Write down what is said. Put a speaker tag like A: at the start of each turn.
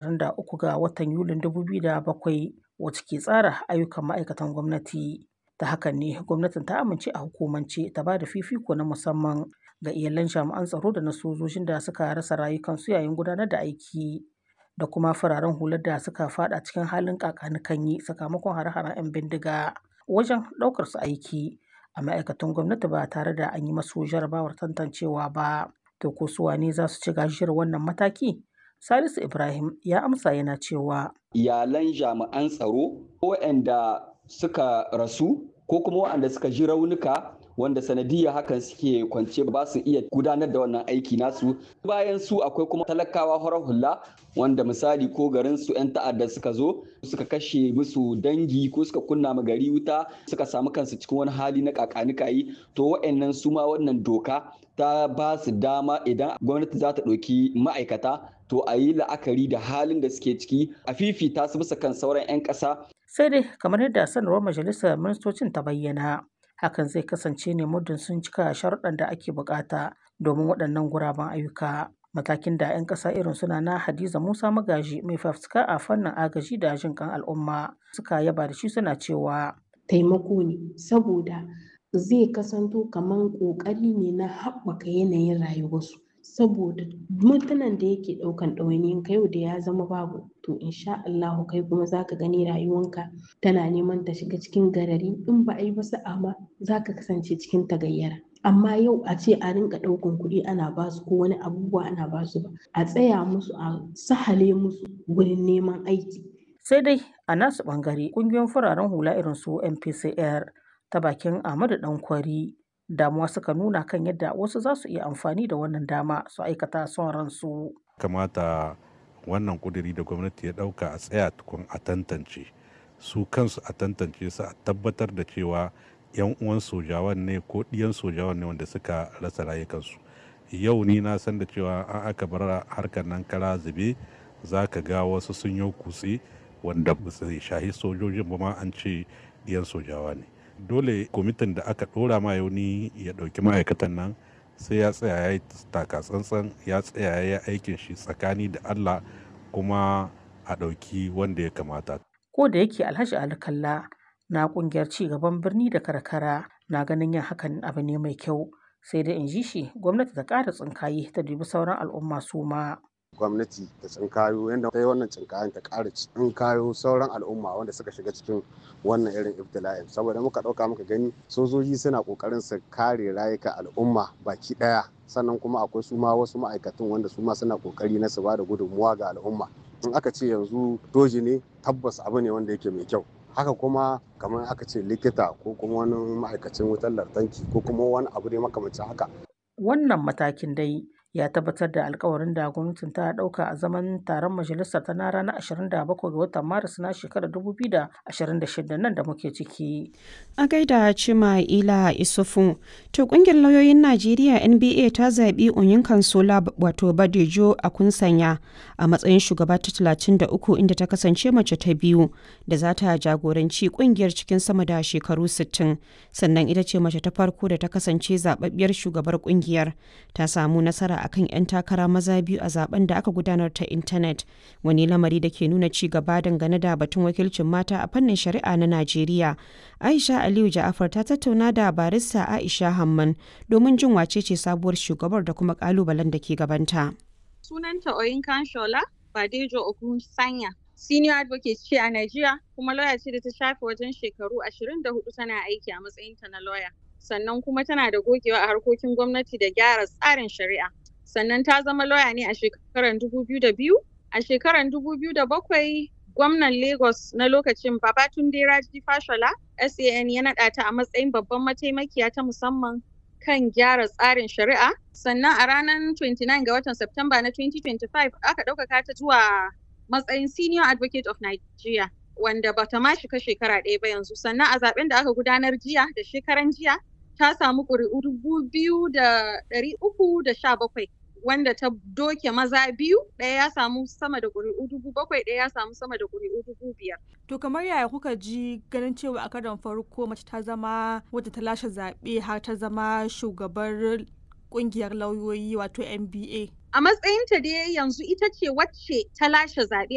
A: 23 ga watan Yulin 2007 wacce ke tsara ayyukan ma'aikatan gwamnati. Ta hakan ne gwamnatin ta amince a hukumance ta ba da fifiko na musamman ga iyalan jami'an tsaro da na sojojin da suka rasa rayukansu yayin gudanar da aiki da kuma fararen hular da suka fada cikin halin kakanikanyi sakamakon hare-haren 'yan bindiga wajen ɗaukar su aiki a ma'aikatan gwamnati ba tare da an yi masu jarabawar tantancewa ba. To ko su wane za su ci gajiyar wannan mataki? Salisu Ibrahim ya amsa yana cewa.
B: Iyalan jami'an tsaro waɗanda suka rasu ko kuma waɗanda suka ji raunuka wanda sanadiyya hakan suke kwance ba su iya gudanar da wannan aiki nasu bayan su akwai kuma talakawa horar hula wanda misali ko garin su 'yan ta'adda suka zo suka kashe musu dangi ko suka kunna ma gari wuta suka samu kansu cikin wani hali na kakanikayi to wa'annan su ma wannan doka ta ba su dama idan gwamnati za ta ɗauki ma'aikata to a yi la'akari da halin da suke ciki a fifita su bisa kan sauran 'yan ƙasa.
A: sai dai kamar yadda sanarwar majalisar ministocin ta bayyana hakan zai kasance ne muddin sun cika sharuɗan da ake bukata domin waɗannan guraben ayyuka matakin da 'yan ƙasa irin suna na hadiza musa magaji mai fafutuka a fannin agaji da jin kan al'umma suka yaba da shi suna cewa
C: taimako ne saboda zai kasanto kamar ƙoƙari ne na haɓaka yanayin rayuwarsu saboda mutanen da yake ɗaukan ɗawainiyin ka yau da ya zama babu to insha Allahu kai kuma zaka gani rayuwanka tana neman ta shiga cikin garari in ba a yi ba sa'a ma zaka kasance cikin tagayyara amma yau a ce a rinka ɗaukan kuɗi ana basu ko wani abubuwa ana basu ba a tsaya musu a sahale musu wurin neman aiki
A: sai dai a nasu ɓangare ƙungiyoyin fararen hula irin su MPCR ta bakin Ahmadu Dankwari damuwa suka nuna kan yadda wasu za su iya amfani da wannan dama su aikata son ransu.
D: kamata wannan kuduri da gwamnati ya dauka a tsaya tukun a tantance su kansu a tantance su a tabbatar da cewa yan uwan sojawan ne ko ɗiyan sojawan ne wanda suka rasa rayukansu yau ni na san da cewa an aka bar harkar nan kara zube za ka ga wasu sun yi kutse wanda ba su shahi sojojin ba ma an ce ɗiyan sojawa ne dole kwamitin da aka ɗora ma yauni ya ɗauki ma'aikatan nan sai ya tsaya ya yi taka tsantsan ya tsaya ya yi aikin shi tsakani da Allah kuma a ɗauki wanda ya kamata.
A: Ko da yake Alhaji Ali Kalla na ƙungiyar ci gaban birni da karkara na ganin yin hakan abu ne mai kyau sai dai in ji shi gwamnati ta ƙara tsinkaye ta dubi sauran al'umma su ma.
E: gwamnati ta tsinkayo yadda ta yi wannan tsinkayen ta ƙara tsinkayo sauran al'umma wanda suka shiga cikin wannan irin ibtila'in saboda muka ɗauka muka gani sojoji suna ƙoƙarin su kare rayuka al'umma baki ɗaya sannan kuma akwai su ma wasu ma'aikatan wanda su ma suna ƙoƙari na su ba da gudunmuwa ga al'umma in aka ce yanzu doji ne tabbas abu ne wanda yake mai kyau haka kuma kamar aka ce likita ko kuma wani ma'aikacin wutar lantarki ko kuma wani abu ne makamancin haka
A: wannan matakin dai ya tabbatar da alkawarin da gwamnatin ta dauka a zaman taron majalisar ta na ranar 27 ga watan maris na shekarar 2026 nan da muke ciki.
F: A gaida Cima Ila Isufu, to kungiyar lauyoyin Najeriya NBA ta zaɓi Onyin Kansola wato Badejo a kunsanya a matsayin shugaba ta 33 inda ta kasance mace ta biyu da za ta jagoranci kungiyar cikin sama da shekaru 60 sannan ita ce mace ta farko da ta kasance zababbiyar shugabar kungiyar ta samu nasara akan 'yan takara maza biyu a zaben da aka gudanar ta intanet wani lamari da ke nuna ci gaba dangane da batun wakilcin mata a fannin shari'a na najeriya aisha aliyu ja'afar ta tattauna da barista aisha hamman domin jin wace ce sabuwar shugabar da kuma kalubalen da ke gabanta
G: sunanta oyinkan shola badejo ogun sanya senior advocate ce a Najeriya kuma lawyer ce da ta shafe wajen shekaru 24 tana aiki a matsayinta na lawyer sannan kuma tana da gogewa a harkokin gwamnati da gyara tsarin shari'a sannan ta zama lauya ne a shekarar biyu. a shekarar bakwai, gwamnan lagos na lokacin babatunde raji fashola san ya naɗa ta a matsayin babban mataimakiya ta musamman kan gyara tsarin shari'a sannan a ranar 29 ga watan Septemba na 2025 aka ɗaukaka ta zuwa matsayin senior advocate of nigeria wanda bata ma shiga shekara ɗaya ba yanzu sannan a zaben da aka gudanar jiya da shekaran jiya ta samu ƙuri'u dubu biyu da ɗari uku da sha bakwai wanda ta doke maza biyu ɗaya ya samu sama da ƙuri'u dubu bakwai ɗaya ya samu sama da ƙuri'u dubu biyar.
H: To kamar yaya kuka ji ganin cewa a karon farko mace ta zama wadda ta lashe zaɓe har ta zama shugabar ƙungiyar lauyoyi wato NBA.
G: A matsayinta dai yanzu ita ce wacce ta lashe zaɓe